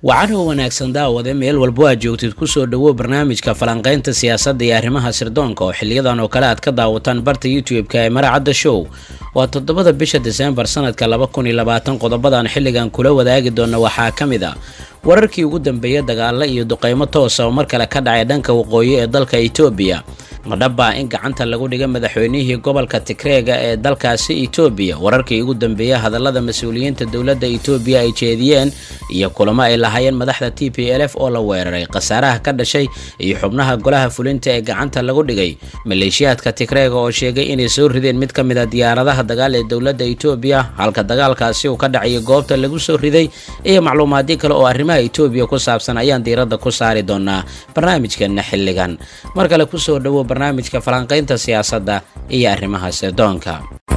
wacanow wanaagsan daawade meel walbo aad joogtid kusoo dhowow barnaamijka falanqaynta siyaasadda iyo arrimaha sirdoonka oo xiliyadan oo kale aad ka daawataan barta youtube-ka ee maracadda show waa toddobada bisha deseembar sanadka laba kun iyo labaatan qodobadan xilligan kula wadaagi doona waxaa ka mid ah wararkii ugu dambeeyay dagaalo iyo duqeymo toosa oo mar kale ka dhacay dhanka waqooyi ee dalka etoobiya madhabaa in gacanta lagu dhigay madaxweynihii gobolka tigreega ee dalkaasi etoobiya wararkii ugu dambeeyay hadallada mas-uuliyiinta dowladda etoobiya ay jeediyeen iyo kulamo ay lahaayeen madaxda t p l f oo la weeraray khasaaraha ka dhashay iyo xubnaha golaha fulinta ee gacanta lagu dhigay maleeshiyaadka tigreega oo sheegay inay soo rideen mid ka mid a diyaaradaha dagaal ee dowladda etoobiya halka dagaalkaasi uu ka dhacayay goobta lagu soo riday iyo macluumaadyo kale oo arrimaha etoobiya ku saabsan ayaan diiradda ku saari doonaa barnaamijkeena xilligan mar kale kusoo dhowo barnaamijka falanqaynta siyaasadda iyo arrimaha sirdoonka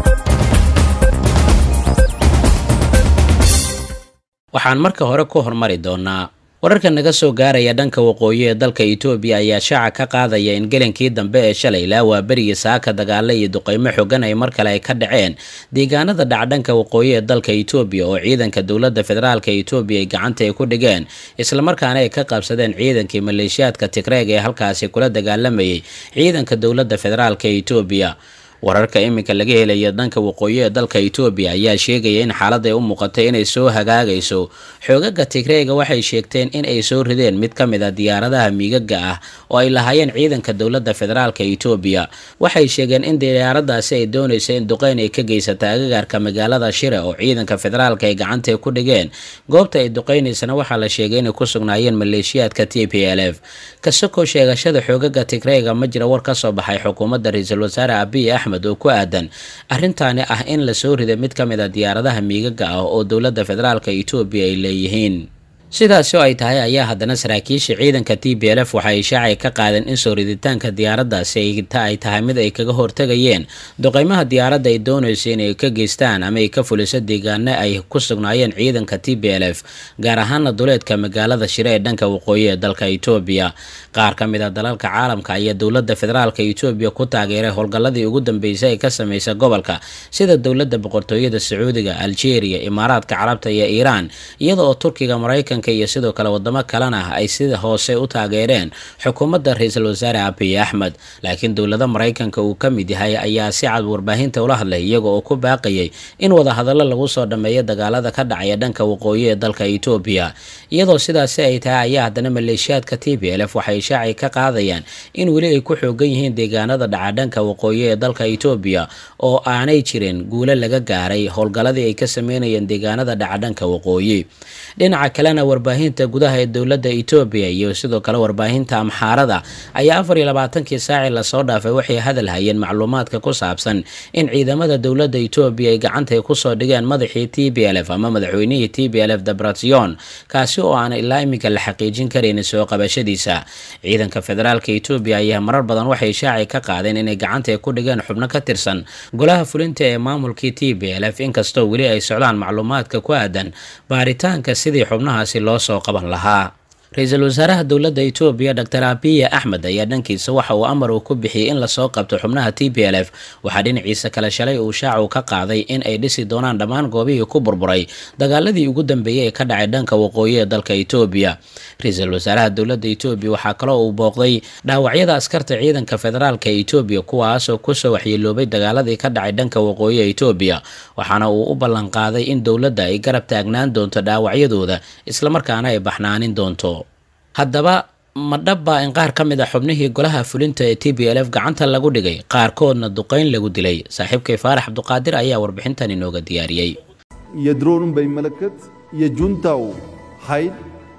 waxaan marka hore ku hormari doonaa wararka naga soo gaaraya dhanka waqooyi ee dalka etoobiya ayaa shaaca ka qaadaya in gelinkii dambe ee shalay ilaa waa berigii saaka dagaale iyo duqeymo xogan ay mar kale ay ka dhaceen deegaanada dhaca dhanka waqooyi ee dalka etoobiya oo ciidanka dowladda federaalka etoobiya ay gacanta ay ku dhigeen islamarkaana ay ka qabsadeen ciidankii maleeshiyaadka tigreeg ee halkaasi kula dagaalamayay ciidanka dowladda federaalka etoobiya wararka iminka laga helaya dhanka waqooyi ee dalka etoobiya ayaa sheegaya in xaaladday u muuqatay inay soo hagaagayso xoogaga tigreega waxay sheegteen in ay soo rideen mid ka mid a diyaaradaha miigaga ah oo ay lahaayeen ciidanka dowladda federaalka etoobiya waxay sheegeen in diyaaradaasi ay doonaysa in duqeyn ay ka geysata agagaarka magaalada shire oo ciidanka federaalka ay gacanta ku dhigeen goobta ay duqeynaysana waxaa la sheegay inay ku sugnaayeen maleeshiyaadka t p l f kasakoo sheegashada xoogaga tigreega ma jira war ka soo baxay xukuumadda ra-iisul wasaare abiy axmed oo ku aadan arrintaani ah in la soo riday mid ka mid a diyaaradaha miigaga ah oo dowladda federaalka etoobiya ay leeyihiin sidaasi oo ay tahay ayaa haddana saraakiisha ciidanka t b l f waxa ay shaacay ka qaadeen in soo riditaanka diyaaradaasi ay tahay mid ay kaga hortegayeen duqeymaha diyaaradda ay doonayso inay ka geystaan ama ay ka fuliso deegaano ay ku sugnaayeen ciidanka t b l f gaar ahaana duleedka magaalada shire ee dhanka waqooyi ee dalka etoobiya qaar ka mid a dalalka caalamka ayaa dowladda federaalka etoobiya ku taageeray howlgalladii ugu dambeysay ay ka sameysay gobolka sida dowladda boqortooyada sacuudiga algeria imaaraadka carabta iyo iiraan iyada oo turkiga maraykan iyo sidoo kale wadamo kalena ay sida hoose u taageereen xukuumadda ra-iisul wasaare abiy axmed laakiin dowlada maraykanka uu ka mid yahay ayaa si cad warbaahinta ula hadlay iyaga oo ku baaqayay in wadahadallo lagu soo dhammeeyo dagaalada ka dhacaya dhanka waqooyi ee dalka etoobiya iyadoo sidaasi ay tahay ayaa haddana maleeshiyaadka t b l f waxay shaacay ka qaadayaan in weli ay ku xoogan yihiin deegaanada dhaca dhanka waqooyi ee dalka etoobiya oo aanay jirin guulo laga gaaray howlgalladii ay ka sameynayeen deegaanada dhaca dhanka waqooyi dhinaca kalena warbaahinta gudaha ee dowladda etoobiya iyo sidoo kale warbaahinta amxaarada ayaa afar iyo labaatankii saaci lasoo dhaafay waxay hadal hayeen macluumaadka ku saabsan in ciidamada dowladda etoobiya ay gacantay kusoo dhigeen madaxii t b l f ama madaxweynihii t b l f debration kaasi oo aan ilaa iminka la xaqiijin karayn soo qabashadiisa ciidanka federaalka etoobiya ayaa marar badan waxay shaacay ka qaadeen inay gacantay ku dhigeen xubno ka tirsan golaha fulinta ee maamulkii t b l f inkastoo weli ay socdaan macluumaadka ku aadan baaritaanka sidii xubnahaasi loo soo qaban lahaa ra-iisul wasaaraha dowladda etoobiya doctor abiya axmed ayaa dhankiisa waxa uu amar uu ku bixiyey in lasoo qabto xubnaha t b l f waxaa dhinaciisa kale shalay uu shaacu ka qaaday in ay dhisi doonaan dhammaan goobihii ku burburay dagaaladii ugu dambeeyey ee ka dhacay dhanka waqooyi ee dalka etoobiya ra-iisul wasaaraha dowladda etoobiya waxaa kaloo uu booqday dhaawacyada askarta ciidanka federaalka etoobiya kuwaasoo kusoo waxyeeloobay dagaaladii ka dhacay dhanka waqooyi ee etoobiya waxaana uu u ballanqaaday in dowladda ay garab taagnaan doonto dhaawacyadooda islamarkaana ay baxnaanin doonto haddaba ma dhabbaa in qaar ka mid a xubnihii golaha fulinta ee t b l f gacanta lagu dhigay qaarkoodna duqeyn lagu dilay saaxiibkay faarax cabduqaadir ayaa warbixintan inooga diyaariyey የድሮኑን በሚመለከት የጁንታው ኃይል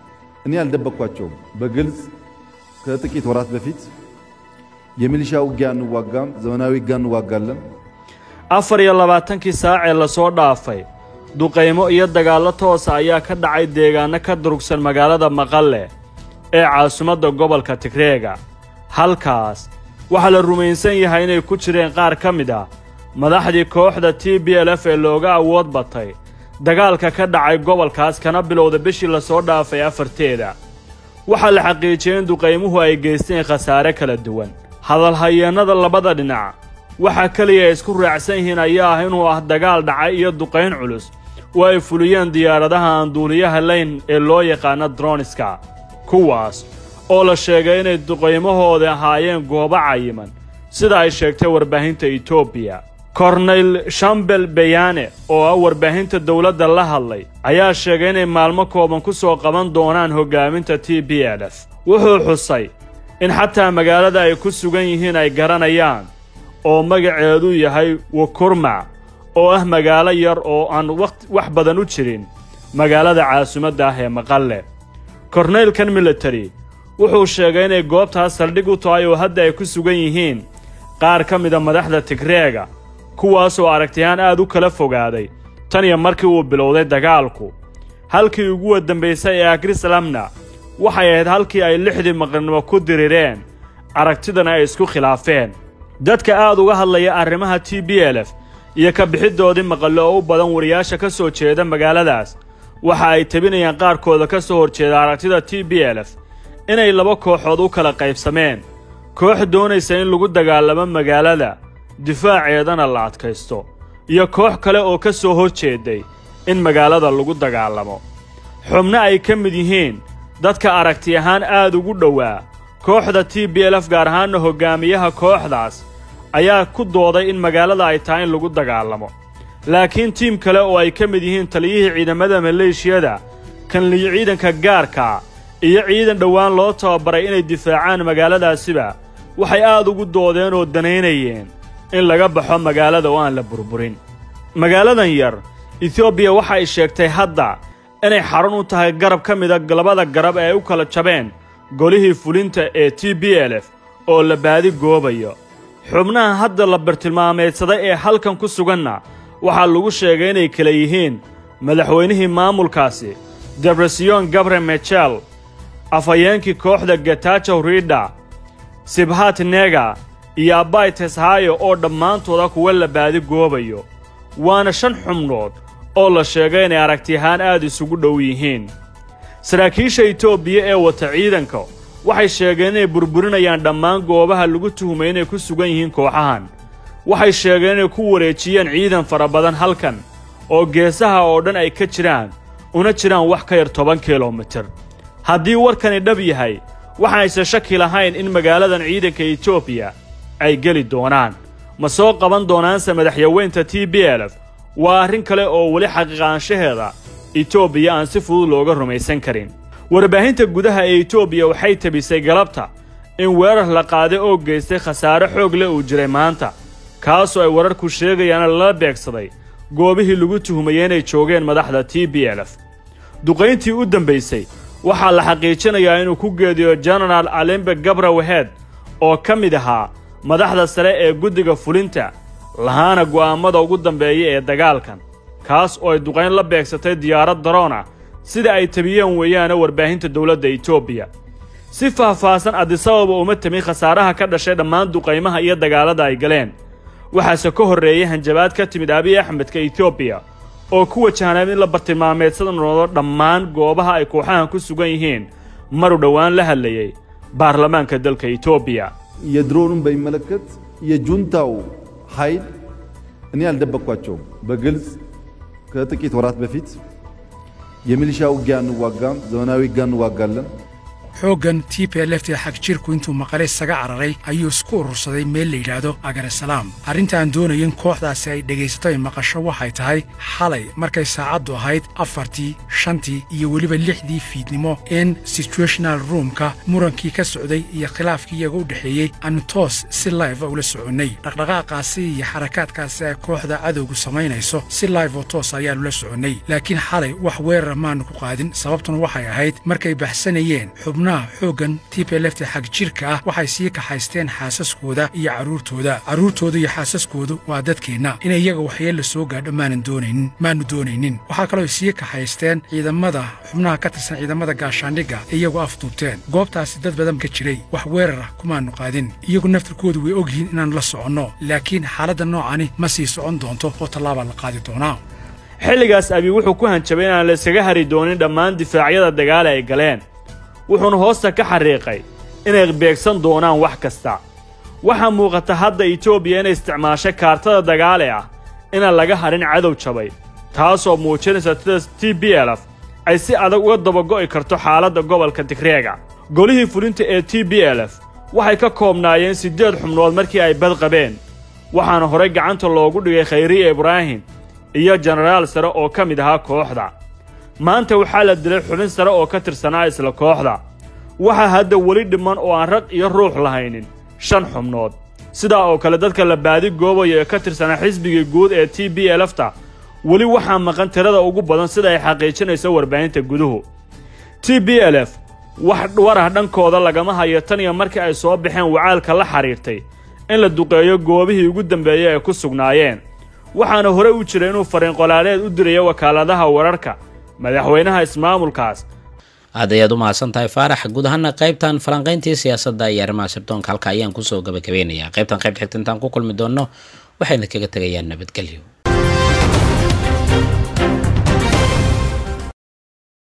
እኔ አልደበቅኳቸውም። በግልጽ ከጥቂት ወራት በፊት የሚሊሻ ውጊያ እንዋጋም፣ ዘመናዊ ውጊያ እንዋጋለን። afar iyo labaatankii saacee lasoo dhaafay duqaymo iyo dagaallo toosa ayaa ka dhacay deegaano ka durugsan magaalada maqalle ee caasimadda gobolka tigreega halkaas waxaa la rumaysan yahay inay ku jireen qaar ka mid ah madaxdii kooxda t b l f ee looga awood batay dagaalka ka dhacay gobolkaas kana bilowda bishii lasoo dhaafay afarteeda waxaa la xaqiijiyey in duqaymuhu ay geysteen khasaare kala duwan hadalhayeennada labada dhinac waxaa keliya ay isku raacsan yihiin ayaa ah inuu ah dagaal dhacay iyo duqayn culus oo ay fuliyeen diyaaradaha aan duuliyaha layn ee loo yaqaano droniska kuwaas oo la sheegay inay duqaymahooda ahaayeen goobo cayiman sida ay sheegtay warbaahinta etoobiya korneyl shambel beyane oo ah warbaahinta dowladda la hadlay ayaa sheegay inay maalmo kooban ku soo qaban doonaan hoggaaminta t b l f wuxuu xusay in xataa magaalada ay ku sugan yihiin ay garanayaan oo magaceedu yahay wakurmac oo ah magaalo yar oo aan wax badan u jirin magaalada caasimadda ah ee maqalle korneylkan military wuxuu sheegay inay goobtaas saldhig u tahay oo hadda ay ku sugan yihiin qaar ka mida madaxda tigreega kuwaasoo aragtiyahaan aad u kala fogaaday tan iyo markii uu bilowday dagaalku halkii ugu wadambaysay ee agrisalamna waxay ahayd halkii ay lixdii maqrnimo ku dirireen aragtidana ay isku khilaafeen dadka aad uga hadlaya arrimaha t b l f iyo ka bixiddoodii maqallo oo u badan wariyaasha ka soo jeeda magaaladaas waxa ay tabinayaan qaarkooda ka soo horjeeda aragtida t b l f inay laba kooxood u kala qaybsameen koox doonaysa in lagu dagaalamo magaalada difaaceedana la adkaysto iyo koox kale oo ka soo hor jeeday in magaalada lagu dagaalamo xubno ay ka mid yihiin dadka aragti ahaan aad ugu dhowaa kooxda t b l f gaar ahaanna hoggaamiyaha kooxdaas ayaa ku dooday in magaalada ay tahay in lagu dagaalamo laakiin tiim kale oo ay ka mid yihiin taliyihii ciidamada maleeshiyada kanliyo ciidanka gaarka iyo ciidan dhowaan loo tababaray inay difaacaan magaaladaasiba waxay aad ugu doodeen oo danaynayeen in laga baxo magaalada oo aan la burburin magaaladan yar etoobiya waxa ay sheegtay hadda inay xarun u tahay garab ka mida labada garab ee ay u kala jabeen golihii fulinta ee t b l f oo la baadi goobayo xubnaha hadda la bartilmaameedsaday ee halkan ku suganna waxaa lagu sheegay inay kala yihiin madaxweynihii maamulkaasi debresion gabre mechel afhayeenkii kooxda gatajow riidha sibhat nega iyo abbay teshayo oo dhammaantooda kuwa la baadi goobayo waana shan xubnood oo la sheegay inay aragtiyahaan aad isugu dhow yihiin saraakiisha etoobiya ee wata ciidanka waxay sheegeen inay burburinayaan dhammaan goobaha lagu tuhumay inay ku sugan yihiin kooxahan waxay sheegeen inay ku wareejiyeen ciidan fara badan halkan oo geesaha oo dhan ay ka jiraan una jiraan wax ka yar toban kilomitir haddii warkani dhab yahay waxaayse shaki lahayn in magaaladan ciidanka etoobiya ay geli doonaan ma soo qaban doonaanse madaxyaweynta t b l f waa arrin kale oo weli xaqiiqaanshaheeda etoobiya aan si fudud looga rumaysan karin warbaahinta gudaha ee etoobiya waxay tabisay galabta in weerar la qaaday oo geystay khasaare xoog leh uu jiray maanta kaasoo ay wararku sheegayaana lala beegsaday goobihii lagu tuhumayay inay joogeen madaxda t b l f duqayntii u dambaysay waxaa la xaqiijinayaa inuu ku geediyo jenaraal alembe gabra waheed oo ka mid ahaa madaxda sare ee guddiga fulinta lahaana go'aammada ugu dambeeya ee dagaalkan kaas oo ay duqayn la beegsatay diyaarad daroon ah sida ay tabiyeen weeyaana warbaahinta dowladda etoobiya si faahfaahsan adisababa uma temin khasaaraha ka dhashay dhammaan duqaymaha iyo dagaalada ay galeen waxaase ka horreeyay hanjabaad ka timid abiy axmedka etoobiya oo ku wajahnaan in la bartilmaameedsada noodo dhammaan goobaha ay kooxahan ku sugan yihiin maru dhowaan la hadlayay baarlamaanka dalka etoobiya የድሮኑን በሚመለከት የጁንታው ኃይል እኔ አልደበቅኳቸውም። በግልጽ ከጥቂት ወራት በፊት የሚሊሻ ውጊያ እንዋጋም፣ ዘመናዊ ውጊያ እንዋጋለን xooggan t p lft xag jirku intuu maqale isaga cararay ayuu isku urursaday meel la yidhaahdo agaresalaam arrintaan doonayin kooxdaasi ay dhegaysato ay maqasho waxay tahay xalay markay saacaddu ahayd afartii shantii iyo weliba lixdii fiidnimo in situational roomka murankii ka socday iyo khilaafkii iyaga u dhexeeyey aanu toos si live ula soconnay dhaqdhaqaaqaasi iyo xarakaadkaasi ay kooxda cadowgu samaynayso si live oo toos ayaanu la soconnay laakiin xalay wax weerara maanu ku qaadin sababtuna waxay ahayd markay baxsanayeen xubnaha xooggan t p lft xag jirka ah waxay sii kaxaysteen xaasaskooda iyo carruurtooda carruurtooda iyo xaasaskoodu waa dadkeenna in iyaga waxyeella soo gaadho maanan doonaynin maanu doonaynin waxaa kaloo ay sii kaxaysteen ciidamada xubnaha ka tirsan ciidamada gaashaandhigga iyagoo afduubteen goobtaasi dad badan ka jiray wax weerar ah kumaanu qaadin iyagu naftirkoodu way ogyihiin inaannu la soconno laakiin xaaladda noocani ma sii socon doonto oo tallaabaa la qaadi doonaa xilligaas abi wuxuu ku hanjabay inaan la iskaga hari doonin dhammaan difaacyada dagaale ay galeen wuxuuna hoosta ka xariiqay inay beegsan doonaan wax kasta waxaa muuqata hadda etoobiya inay isticmaashay kaartada dagaale ah inaan laga hadhin cadow jabay taasoo muujinaysa sida t b l f ay si adag uga dabago'i karto xaaladda gobolka tigreega golihii fulinta ee t b l f waxay ka koobnaayeen siddeed xubnood markii ay bad qabeen waxaana horey gacanta loogu dhigay khayriye ibraahim iyo jenaraal sare oo ka mid ahaa kooxda maanta waxaa la dilay xubin sare oo ka tirsanaa isla kooxda waxaa hadda weli dhiman oo aan rag iyo ruux lahaynin shan xubnood sidaa oo kale dadka la baadi goobaya ee ka tirsanaa xisbigii guud ee t b lfta weli waxaa maqan tirada ugu badan sida ay xaqiijinayso warbaahinta guduhu t b l f wax warah dhankooda lagama hayo tan iyo markii ay soo baxeen wacaalka la xidhiirtay in la duqeeyo goobihii ugu dambeeyey ay ku sugnaayeen waxaana hore u jira inuu fariinqolaaleed u dirayo wakaaladaha wararka madaxweynaha ismaamulkaas aad ayaad u mahadsan tahay faarax guud ahaana qaybtan falanqayntii siyaasadda iyo arrimaha sirdoonka halka ayaan kusoo gabagabeynayaa qaybtan qayb xigta intaan ku kulmi doonno waxayna kaga tegayaan nabadgelyo